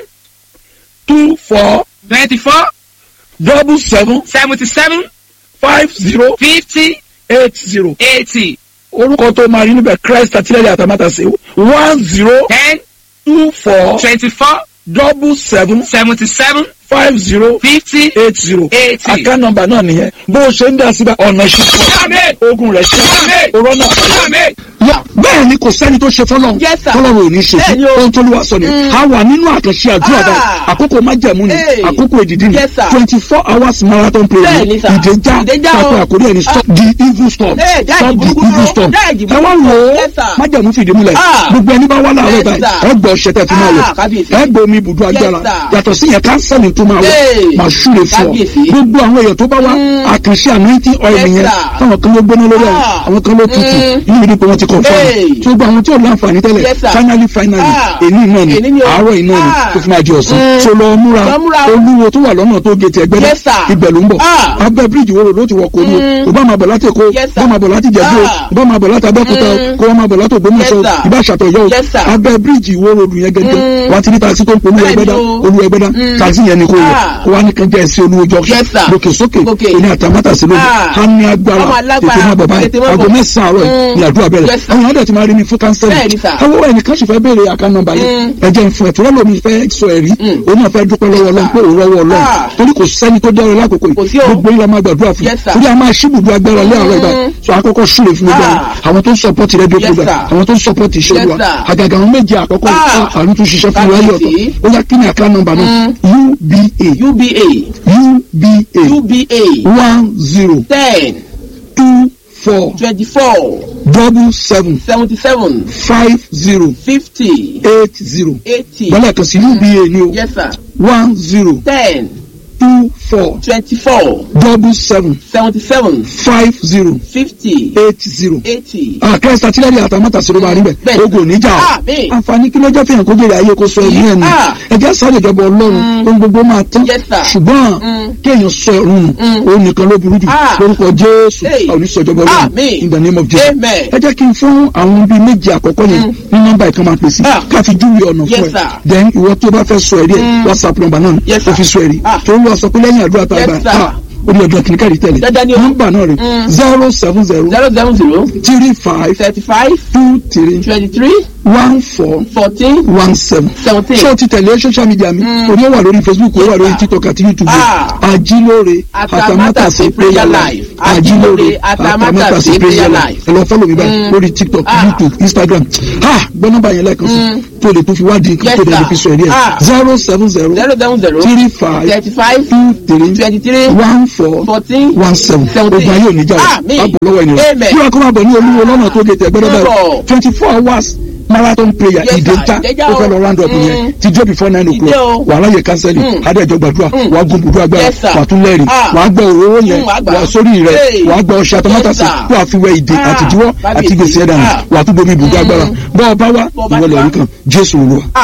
two four twenty-four double seven seventy-seven five zero fifty eight zero eighty orúkọ tó máa rí níbẹ̀ Christ àtìlẹ́yìn àtàmátàsé one zero ten two four twenty-four double seven seventy-seven five zero fifty eight zero eighty. àká nọ́mbà náà nìyẹn bó o ṣe ń dá síbẹ̀ ọ̀nà ìṣúná Amen. ogun rẹ̀ ṣe Amen. òrọ̀ náà Amen. yà bẹ́ẹ̀ ni kò sẹ́ni tó ṣe fọlọ́run Yes, sir. fọlọ́run ò ní ṣe Bẹ́ẹ̀ ni fún o. ohun tó lùwà sọ ni a wà nínú àkànṣe àdúrà Ah. báyìí àkókò májẹ̀mú ni Hey. àkókò èdìdí ni Yes, sir. twenty four hours marathon prayer Bẹ́ẹ̀ ni, sir. ìdèjà Ìdèjà o. pàtó àkórí ẹni stop the evil storm Hey, dáàjì stop the burúkú evil dúró. storm Dáàjì ẹ wá burúkú wò dúró. ó Yes, sir. májẹ̀mú fìdí múlẹ̀ Ah. gbogbo ẹni bá wá láàárọ̀ Yes, báyìí sir. ẹ gbọ́ ọ̀ṣẹ́ tẹ̀ fi máa Ah, wọ̀ kábíyèsí. ẹ gbọ́ omi ibùdó Yes, agbára sir. yàtọ̀ sí yẹn kánsẹ́lì tó máa wọ̀ Hey. máa súre fún ọ Kábíyèsí. gbogbo àwọn èèyàn tó bá wá àkànṣe anointing oil Yes, yẹn sir. táwọn kan ló gbóná lórí ẹ̀ Ah. àwọn kan ló tutù Mm. inú mi ni pé wọ́n ti confirm Hey. tí gbogbo àwọn tí ò láǹfààní tẹ́lẹ̀ Yes, sir. finally finally Ah. èyí náà ni Èní ni o. àárọ̀ iná ni Ah. tó fi máa di ọ̀sán Mm. so lọ múra Lọ múra o. olúwo tó wà lọ́nà tó gé ti ẹgbẹ́ Yes, sir. ibẹ̀ ló ń bọ̀ Ah. abẹ́ bíríìjì wo ló ti wọ̀ kó ní Mm. o bá máa bọ̀ láti èkó Yes, sir. bá máa bọ̀ láti jẹ̀bú o Ah. bá máa bọ̀ láti abẹ́kúta o Mm. kó wọ́n máa bọ̀ láti ògbómọ̀ṣọ́ Yes, sir. ìbá ṣàtọ̀yọ́ o Yes, sir. abẹ́ bíríìjì wo ròdù yẹn gẹ́gẹ́ Mm. wọ́n ti ní taxi tó ń polú Bẹ́ẹ̀ni ẹgbẹ́dá o. olú ẹgbẹ́dá Mm. taxi yẹn ni kò wọ̀ Ah. kó wá ní kan jẹ́ ẹsẹ̀ olúwo junction Yes, sir. lókè sókè Gòkè. òní àtàmátàsí lónìí Ah. á ní agbára Ọmọ alágbára. tètè má bọ̀ báyìí Tètè má aago bọ̀. mẹ́sàn-án àárọ̀ yìí Mm. ni àdúrà bẹ̀rẹ̀ Yes, sir. àwọn èèyàn dẹ̀ ti máa rí mi fún kánsẹ́lì Bẹ́ẹ̀ni, sir. àwọn ẹnìkan sì fẹ́ béèrè àká nọ́mbà yìí Mm. ẹ̀jẹ̀ ń fún ẹ̀ tó lọ́lọ́mi fẹ́ sọ ẹ̀rí Mm. òun náà fẹ́ dúpẹ́ lọ́wọ́ ọlọ́run pé òun rọ́wọ́ ọlọ́run Ah. torí kò sẹ́ni tó dẹ́rọ lákòókò Kò sí yìí o. gbogbo yìí la máa gbàdúrà fún Yes, sir. torí a máa ṣíbùdó agbára lé àárọ̀ ìgbà Mm. so àkọ́kọ́ súre fún gbogbo Ah. àwọn tó ń sọpọ́tì rédíò Yes, program sir. àwọn tó ń sọpọ́tì iṣẹ́ Yes, olúwa sir. àgàgà àwọn méje àkọ́kọ́ yìí, Ah. ah, àrùn tún ṣiṣẹ́ fún wa yọ̀tọ̀ Kábíyèsí. ó yá kí ni àká nọ́mbà náà uba uba uba uba one zero ten two four twenty-four double seven seventy-seven five zero fifty eight zero eighty bọ́lá kan sí uba ni o yes sir one zero ten two four twenty-four double seven seventy-seven five zero fifty eight zero. eighty. àkẹ́rẹ́ sátírẹ́lì àtàmọ́tà sọ̀rọ̀ máa rí bẹ̀ Bẹ́ẹ̀. ogun oníjà o Àmín. àǹfààní kí ló jẹ́ fihàn kó jèrè ayé kó sọ ẹ̀mí ẹ̀ nù Ah. ẹ̀jẹ̀ sáré ìjọba ọlọ́run ohun gbogbo máa tán Yes, sir. ṣùgbọ́n Mm. kéèyàn sọ ẹ̀rù nù Mm. òun nìkan ló burú jù Ah. lórúkọ jésù Hey. àwọn oníṣẹ́ ìjọba ọlọ́run Àmín. in the name of jesus Amen. ẹ jẹ́ kí n fún àwọn bíi méje àkọ́kọ́ yẹn ní nọ́mbà ìkan máa pèsè Ah. ká fi júwe ọ̀nà Yes, fún ẹ sir. then ìwọ tó bá fẹ́ sọ ẹ̀rí ẹ̀ Mm. whatsapp number náà Yes, kó sir. fi sọ ẹ̀rí Ah. tó ń lọ sọ pé lẹ́yìn àdúrà tá a Yes, gbà sir. ah, ó ní ọjọ́ kìnnìkan rí tẹ̀lé Dandan ni o. nọ́mbà náà rè Mm. zero seven zero zero seven zero three five thirty-five two three twenty-three one four fourteen one seven. seventeen. ṣé o ti tẹ̀lé social media mi? orí ó wà lórí facebook ó wà lórí sir. tiktok àti youtube. Ah. ajílóore Atamátàsé prayer life. Ajílóore Atamátàsé prayer life. ẹ lọ fọ́lọ̀ mi báyìí Mm. lórí tiktok Ah. youtube instagram. ha gbọ́ nọ́mbà yẹn lẹ́ẹ̀kan sí Mm. tó lè tó fi wádìí nǹkan Yes, tó lè sir. fi sọ ẹ̀rí ẹ̀ Ah. zero seven zero zero seven zero three five thirty-five two three twenty-three one four fourteen one seven seventeen. ogun ayé òní jà Àmín. wá bọ̀ lọ́wọ́ ènìyàn Amen. bí wọn kọ́ máa bọ̀ ní olúwo lọ́nà tó gé tẹ̀ gbẹ́dọ́ Bọ̀. báyìí twenty four hours marathon prayer Yes, ìdè sir. ńta Ìdẹ́jà ó o. fẹ́ lọ round up Mm. yẹn ti jó before nine Ìdè o. o'clock wà á láyè kánsẹ́lì Mm. adéjọ gbàdúrà Mm. wà á gun bùdó agbára Yes, sir. wà á tún lẹ́rìí Ah. wà á gbọ́ òróró yẹn Mm, wà á gbà. wà á sórí rẹ̀ Hey. wà á gbọ́ ọṣẹ àtọmọ́tàsí Yes, sir. wà á fi wẹ ìdè Ah. àtijọ́ àti Kábíyèsí. gbèsè ẹ̀dá Ah. wà á tún bomi ibùdó agbára bọ́ọ̀ bá wá Bọ́ bá ìwọlẹ̀ wá. orí kan jésù olúwa.